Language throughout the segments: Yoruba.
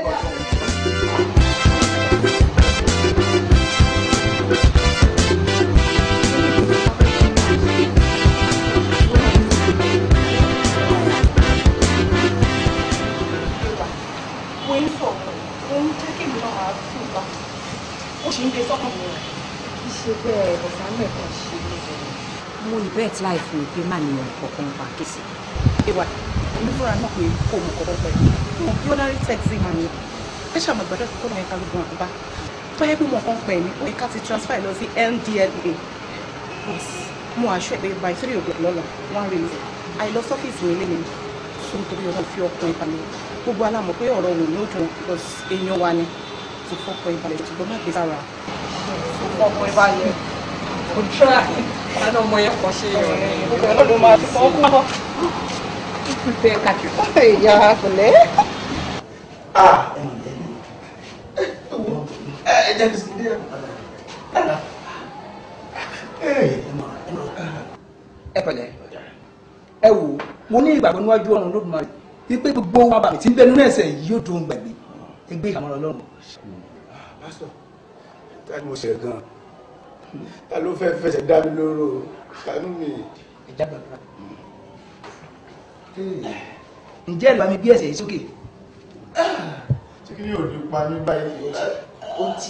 wọ́n ń sọ̀rọ̀ wọ́n ń jẹ́ kí mi náà máa tún ìgbà ó ṣe ń gbé sọ́kàn mi rẹ̀. ṣe bẹ́ẹ̀ bọ̀sà mẹ́kan ṣe mo bet life mi pé má nìyẹn kọ̀ọ̀kan pa kìsì. ìwà èmi fúnra náà pé kò mọ̀ kọ́kọ́ pẹ̀lú mo bí ordinary taxi man ni ẹ ṣàmọ̀ ìgbàdọ̀ tó kọ́ ẹ̀ka gbogbo àkóbá tó yẹ pé mo kàn pẹ̀ ní ẹ̀ka ti transfer lọ sí NDLA mo àṣọ ẹ̀ pé by three o'clock lọ́la wọ́n á rí mi àìlọ sọ́fíìsì mi lẹ́nu tó nítorí ọ̀rọ̀ fi ọkàn ìbàlẹ̀ gbogbo alámọ̀ pé ọ̀rọ̀ wò ní ojú wọn èèyàn wa ni tó fọ́kàn ìbàlẹ̀ ṣùgbọ́n má gbé sára fọ́kàn ìbàlẹ̀ kò tíra lánàá ọmọ yẹn kọ́ ṣe gbogbo ọlọ́dún máa fi fọ́kàn ìpè kàkì. ìyá àpẹlẹ. ẹ jẹ́ kí n sinmi díẹ̀. ẹ pẹ̀lẹ́ ẹ wò mo ní ìgbàgbọ́ níwájú ọ̀run lódùmarè wípé gbogbo wa bàmí tí ń bẹnu ẹsẹ̀ yìí yóò dùn gbàgbé ẹgbẹ́ ìkàmọ́ ọlọ́run. pásítọ̀ ta ni mo ṣe gan ta ló fẹ́ fẹsẹ̀ dá mi lóró ṣàánú mi. ìjà gbàgbà. ǹjẹ́ ìlú àmì bí ẹsẹ̀ yìí sókè. tí kí ni yóò di pa mí báyìí. ó ti.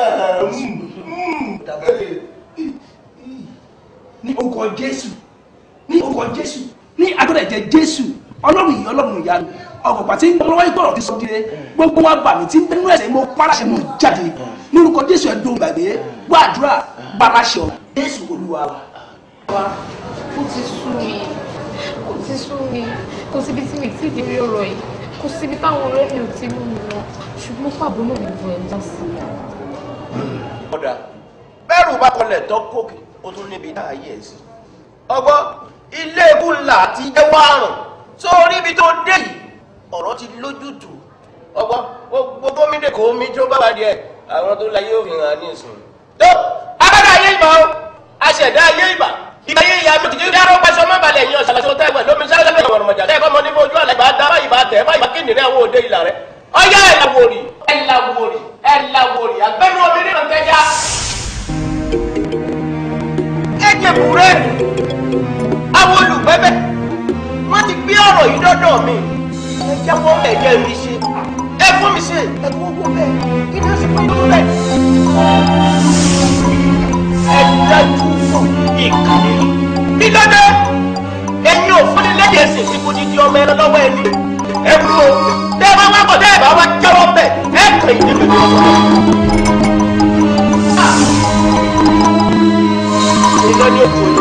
ní orúkọ jésù ní orúkọ jésù ní agbọ́dọ̀ ẹ̀jẹ̀ jésù ọlọ́run yìí ọlọ́run ìyanu ọ̀pọ̀pá tí ń lọ́wọ́ ìgbọ̀rọ̀ ti sọ dire gbogbo wa bà mí tí ń bẹ́nu ẹ̀sẹ̀ mo pàṣẹ mo jáde ní orúkọ jésù ẹ̀dùn gbàgbé gbàdúrà gbàmáṣẹ ọ̀ jésù olúwa wa. wa ó ti sú mi ó ti sú mi kò síbi tí mi ti di rí ọ̀rọ̀ yìí kò síbi táwọn ọ̀rẹ́ mi ò ti mú mi lọ ṣùgbọ́n pàbó náà mi bọ̀ ẹ̀ já sí i. ọ̀dà bẹ́ẹ̀rù bá kọlẹ̀ tán kókè ó tún níbi náà yẹ̀ ẹ́ sí. ọgbọ́n ilé ikú ńlá àti ẹwà àrùn sórí ibi tó dé yìí ọ̀rọ̀ ti lójútùú ọgbọ́n gbogbo gómìnà kò mí tó bá wà díẹ̀ àwọn tó láyé òfin hàn ní ìsìn. tó agbára ayé ìbà o aṣẹ̀dá ayé ìbà ìgbà ayé ìyá mi kìí dáró pẹ́sọ́ má balẹ̀ yín ọ̀sán àti ọ̀tá ìwẹ̀ lómi sáré lẹ́yìn ọ̀rọ̀ mọ̀jà tẹ́ ẹ̀kọ́ mọ níbo ojú àlẹ́ bá dá báyìí bá tẹ̀ báyìí bá kí nìrẹ́ àwọn òde ìlà rẹ̀ ọyá ẹ̀ làwòrì ẹ̀ làwòrì ẹ̀ làwòrì àgbẹ̀nu omi nínú tẹ́já. ẹ̀jẹ̀ bùrẹ́ àwọn olùgbẹ́bẹ́ wọ́n ti gbé ọ̀rọ̀ yìí dọ́dọ̀ mi ẹ jẹ́wọ́ ẹ̀jẹ̀ mi ṣe ẹ fún mi ṣe ẹ fún owó bẹ́ẹ̀ kí ni ó sì pín owó bẹ́ẹ̀. ẹ dájú fún ìkànnì bí lọ́dẹ ẹ̀yin ò fún ní lẹ́yìn ẹ̀sìn tí kò ní di ọmọ ẹran lọ́wọ́ ẹni ẹ wú o tẹ́ ẹ bá wá bọ̀ tẹ́ ẹ bá wá jẹ́wọ́ bẹ́ẹ̀ ẹ kàn yín níbi tó sọ. ìlọ́ni ètò yìí.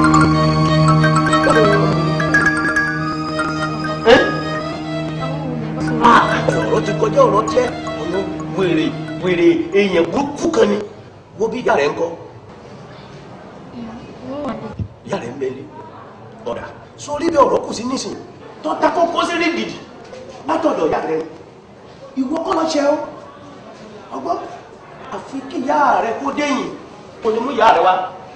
ọ̀rọ̀ ti kọjá ọ̀rọ̀ jẹ́ ọ̀nà wèrè wèrè èèyàn burúkú kan ni wo bí ìyá rẹ̀ ń kọ́ ìyá rẹ̀ ń bẹ́lẹ̀ ọ̀dà sórí bí ọ̀rọ̀ kù sí nísìn tó ta kókó sí rí gidi látọ̀dọ̀ ìyá rẹ̀ ìwọ kọ́ lọ ṣe ó ọgbọ́n àfi kí ìyá rẹ̀ kó déyìn kò ní mú ìyá rẹ̀ wá.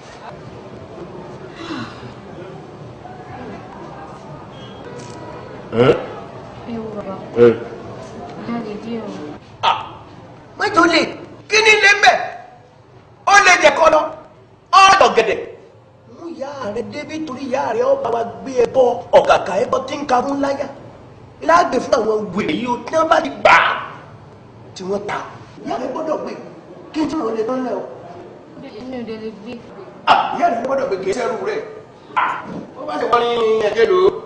ẹ wo bàbá ìyá lè dí o. mẹ́jọ lè kí ni lè mbẹ́ ó lè jẹ kọ́ lọ ọ̀dọ̀ gẹ̀dẹ̀. mú ìyá rẹ débi torí ìyá rẹ ọba wa gbé ẹ bọ ọ̀kàkà ẹ bọ tí ń ka fún láyà láàgbè fún àwọn wèrè yìí ó tí wọ́n bá ti gbà á tí wọ́n ta ìyá rẹ gbọ́dọ̀ gbé kí n tí wọ́n lè tán lẹ́ o. èmi ò dé lè gbé. ìyá rẹ gbọ́dọ̀ gbé kí sẹ́rù rẹ̀ ó bá ti wọ́n ní ẹ̀jẹ̀ lò ó.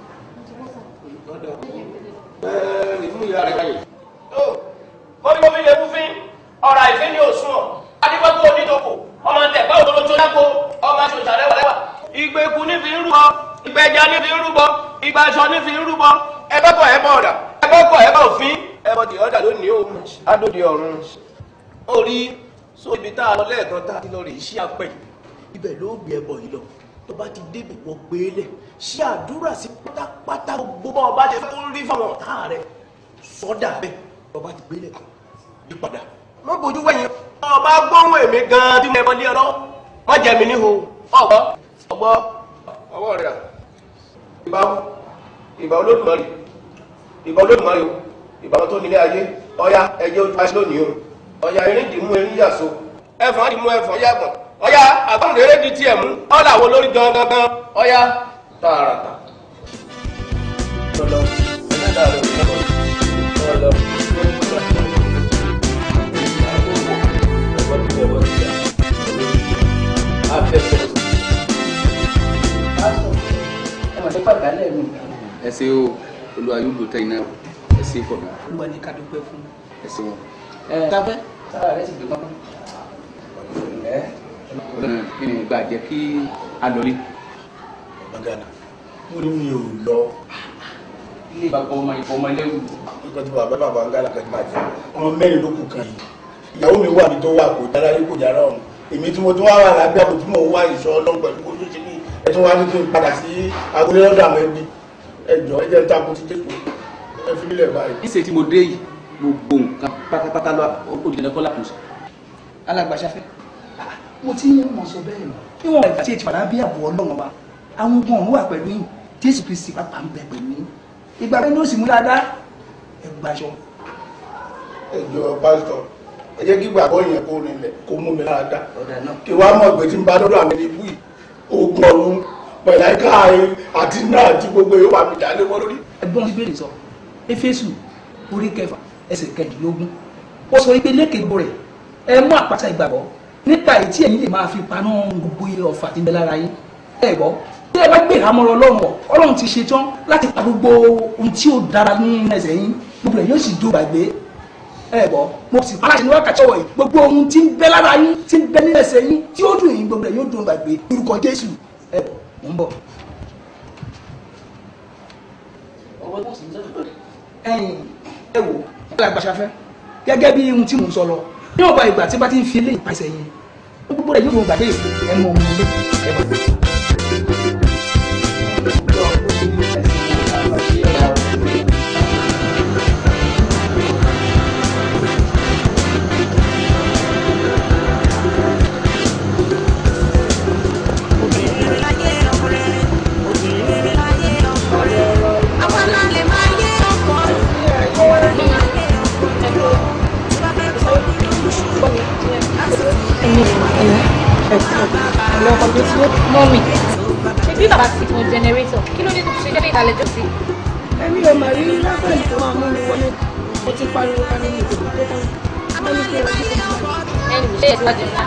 ẹ̀ẹ́d ìmú ìyá rẹ káyè. kọ́bíkọ́bí lè mú fín ọ̀rọ̀ àìfín ní òsùn ọ̀ adigbọ́gbọ́ onítòkò ọmọ tẹ̀gbẹ́ òtòló tó dáko ọmọ aṣọ ìṣàlẹ̀ wà. ìgbà eku ní fi ń rúbọ ìgbà ẹja ní fi ń rúbọ ìgbà aṣọ ní fi ń rúbọ ẹgbẹ́kọ̀ ẹ̀bọ̀ ọ̀dà ẹgbẹ́kọ̀ ẹ̀bọ̀ òfin ẹ̀bọ̀ tí ọ̀dà lónìí ó adóde ọ̀run. orí so ibi tá a lọ lẹ́ẹ̀kan tá a ti lọ rè iṣẹ́ apẹ̀ ibẹ̀ ló gbé ẹbọ yìí lọ tó bá ti débi wọ́n gbé e lẹ̀ ṣe àdúrà sí pátápátá gbogbo bá ọba ṣe fẹ́ kó rí fáwọn ọ̀tá rẹ̀ sọ́dà bẹ́ẹ̀ ọba ti gbé lẹ̀ kan yí padà wọ́n bójú wẹ̀yìn ọba gbóhùn èmi gan-an tí mo ẹ̀bọ lé ọlọ́ wọ́n jẹ mi níhò ọgbọ́ ọgbọ́ ọwọ́ rẹ̀ ìbá ìbá olódùmarè ìbá olódùmarè o ìbá wọn tó nílé ayé ọ̀ya ẹ̀jẹ̀ ojú aṣọ lónìí o ọ̀ya erin dì mú erin yàso ẹ̀fọn dì mú ẹ̀fọn yàgbọ̀n ọ̀ya àgbọ̀nrẹ́rẹ́ di tiẹ̀ mú ọ̀là wo lórí gangan ọ̀ya tààràtà. lọ́lọ́ ẹ̀dá rẹ̀ lọ́lọ́ lọ́lọ́. ẹ ṣe o olúwa yóò lò tẹ́yìn náà ẹ ṣe pọ̀ náà olúwa ní ká dúpẹ́ fún ẹ ṣe wọn. ẹ káfẹ́ sára rẹ sì gbé pápá. ọlọ́run kí ni ìgbà jẹ́ kí a lọ rí. Magana mo ní mi ò lọ ilé bàbá ọmọ ìfọ ọmọ ẹlẹ́rù nígbà tí bàbá bàbá ń gálà kẹ́kẹ́ máa jẹ ọmọ mẹ́rin ló kù kan yìí ìyàwó mi wà mí tó wà kò dára yìí kò dára ọ̀hún èmi tí mo tún wá wà lábẹ́ àpò tí mo wá ìṣọ́ ọlọ́run pẹ̀lú kó tó ṣe ní ẹ tún wá ní kí n padà sí agolé lọ́dọ̀ àwọn ẹbí ẹjọ́ ẹ jẹ́ ń takò ti dé ẹ fi mílẹ̀ báyìí. níṣẹ́ tí mo dé yìí gbogbo nǹkan pátápátá lọ ó di ẹ̀kọ́ làkùnso. alágbàṣafẹ́ mo ti ń mọ̀ sọ bẹ́ẹ̀ ni níwọ̀n ìgbà tí ètò àdá bí àbọ̀ ọlọ́run ọba àwọn ogun ọ̀hún wà pẹ̀lú yìí jésù kristi pàpà ń bẹ pẹ̀lú yìí ìgbà pé ní ó sì mú dáadáa ẹgbàṣọ ẹjọ́ pásítọ̀ ẹ jẹ́ kí gbàgbọ́ yẹn kó rinlẹ̀ kó mú mi lára dá ọ̀dà náà kí wàá mọ̀ pé tí n bá lọ́dọ̀ àwọn ẹni búì ogun ọ̀run pẹ̀láìká àti náà tí gbogbo yóò wà mí dálé wọ́n lórí. ẹgbọ́n bíbélì sọ éfésù orí kẹfà ẹsẹ̀ kẹdìlógún ó sọ wípé lékèébó rẹ̀ ẹ mú àpáta ìgbàgbọ́ nípa èyí tí ẹ̀yin lè máa fi paná gbogbo iye ọ̀fà tí ń bẹ lára yín ẹ gbọ́ tí ẹ bá gbé ìhámọ́rọ̀ ọlọ́run wọ̀ ọlọ́run ti ṣetán láti pa gbogbo ohun tí ó dára ní ẹsẹ̀ yín gbogbo ẹ̀ yóò sì dó gbàgbé ẹ gbọ́ mo sì pa láti ní wákàtí ọ̀wọ̀ yìí gbogbo ohun tí ń bẹ lára yín tí ń bẹ ní ẹsẹ̀ yín tí ó dùn yín gbogbo ẹ̀ yóò dùn gbàgbé lórúkọ jésù ẹ bọ̀ mò ń bọ̀. ẹ̀yin ẹ wò ẹ la gbàṣafẹ́ gẹ́gẹ́ bí ohun tí mò ń sọ lọ ní ọba ìgbà tí bá ti ń fi eléyìí pàṣẹ yẹn gbogbo rẹ̀ yóò mọ gbàgbé ìfẹ́ ẹ mọ ohun ilé ẹ bọ̀. mọ́mì ṣe bí bàbá ti mọ jẹnẹrétọ̀ kí ló dé tó ṣe jẹ́ pé ìdálẹ́jọ́ sí. ẹ̀mí ò mà rí lágbàá tó máa mú mi wọlé mo ti pariwo ká nínú ìdòdò tó kàn wọ́n ní kí wọ́n ti kọ́ ẹnì ṣe é síwájú ńlá.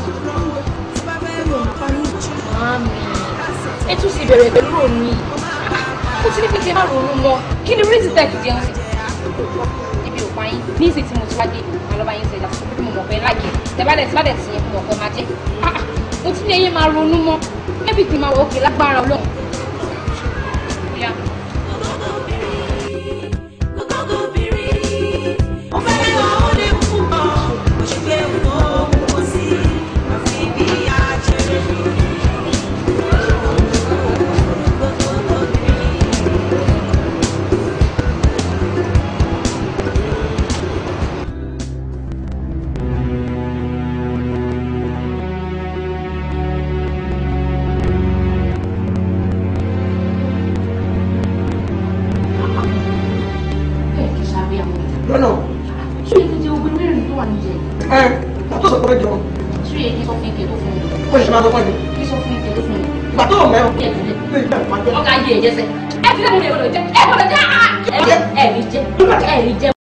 mọ́mì ẹ tún sì bẹ̀rẹ̀ pẹ̀lú òní yìí ó ti ní pé kí n má ronú mọ́ kí ni rísì tẹ̀ fi jẹun sí. ibi ò pa yín ní ìsìn tí mo ti wá dé màá lọ́ bá yín ṣẹlẹ̀ àti bí mo mọ̀ pé láàyè tẹ̀bálẹ̀ tí bá dẹ̀ ti yẹn mo mọ̀ pé máa jẹ́ mo ti ní ẹyẹ máa ronú mọ́ ẹbí tí máa wọ òkè lágbára ọlọ́run. Yeah. ẹ kì í ṣàbíyá mọ́. lọ́nà ṣé èyí ti jẹ ogun mẹ́rin tó wà níjẹ ẹ tó sọ pé jọ ṣé èyí sọ fún ike tó fún mi ó ṣe máa sọ pé kí sọ fún ike tó fún mi. ìgbà tó mẹ́rin ẹ tún lé lè jẹ́ ìpàdé. ọkà yé ẹ jẹsẹ ẹ ti lé mo lè wọlé jẹ ẹ wọlé jẹ ẹ ní jẹ ẹ ní jẹ ẹ ní jẹ.